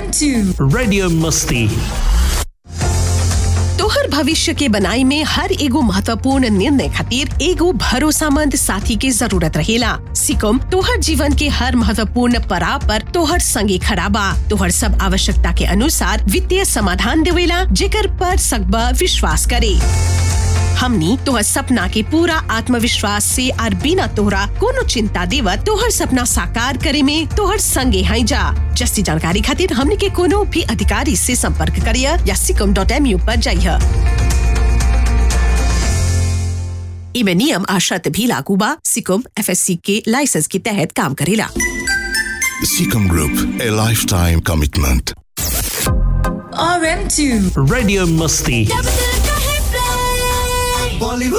RM2 Radio Musti. तोहर भविष्य के बनाई में हर एगो महत्वपूर्ण निर्णय खातिर एगो भरोसामंद साथी के जरूरत रहेला सिकम तोहर जीवन के हर महत्वपूर्ण पड़ाव पर तोहर संगे खड़ा बा तोहर सब आवश्यकता के अनुसार वित्तीय समाधान देवेला जेकर पर सकबा विश्वास करे हमनी तोहर सपना के पूरा आत्मविश्वास से और बिना तोहरा कोनो चिंता देवत तोहर सपना साकार करे में तोहर संगे हैं जा जस्ती जानकारी खातिर हमनी के कोनो भी अधिकारी से संपर्क करिय या सिकम डॉट एम यू पर जाइए इमे नियम आ शर्त भी लागू बा सिकम एफएससी के लाइसेंस के तहत काम करेला Seacom Group, a lifetime commitment. RM2 Radio Musti. Bollywood